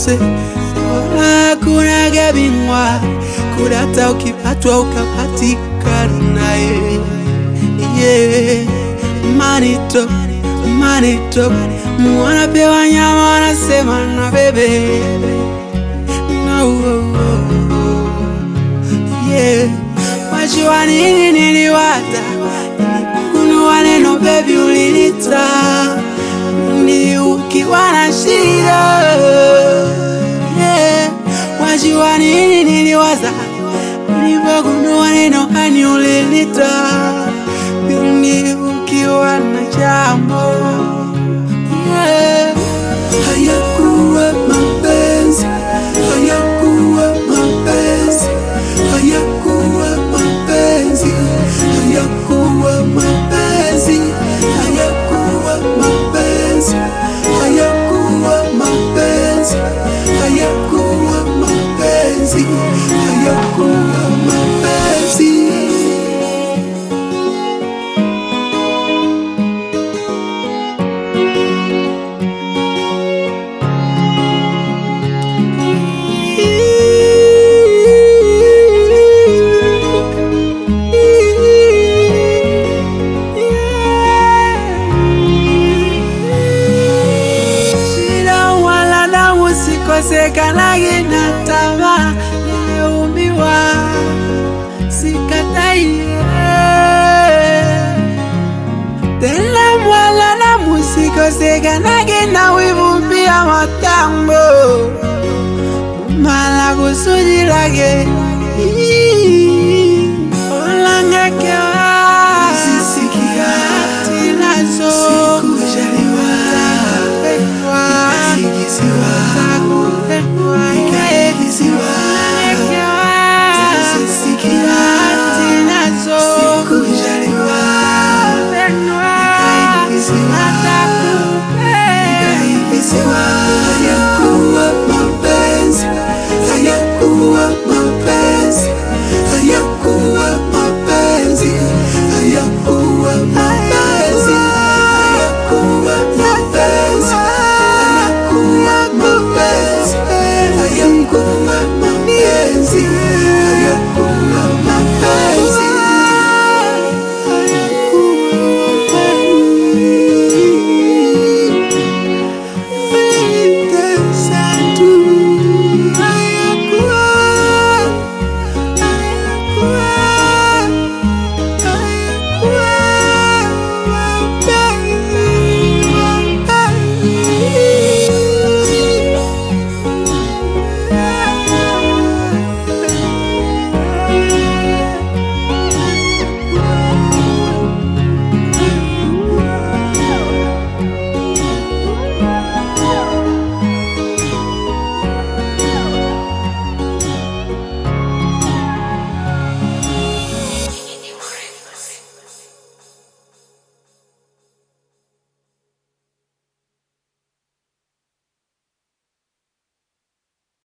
se wala kuna gabingwa kudata ukipatwa ukapatikana eh. yeah. manito manito wanapewa nyama wanasema na bebe no, oh, oh. yeah. wajua nini niliwaza kunua neno bebi ulinita ni ukiwa na shida yeah. wajua nini niliwaza nilipogundua neno hani ulinita ni ukiwa na jambo yeah. hayakuwa mapenzi hayakuwa mapenzi hayakuwa mapenzi hayakuwa mapenzi hayakuwa mapenzi hayakuwa mapenzi hayakuwa mapenzi hayakuwa mapenzi Shida wala damu sikosekanagi na tamaa nimeumbiwa sikatai tena wala damu sikosekanagi na wivu pia matambo mala kusudi lake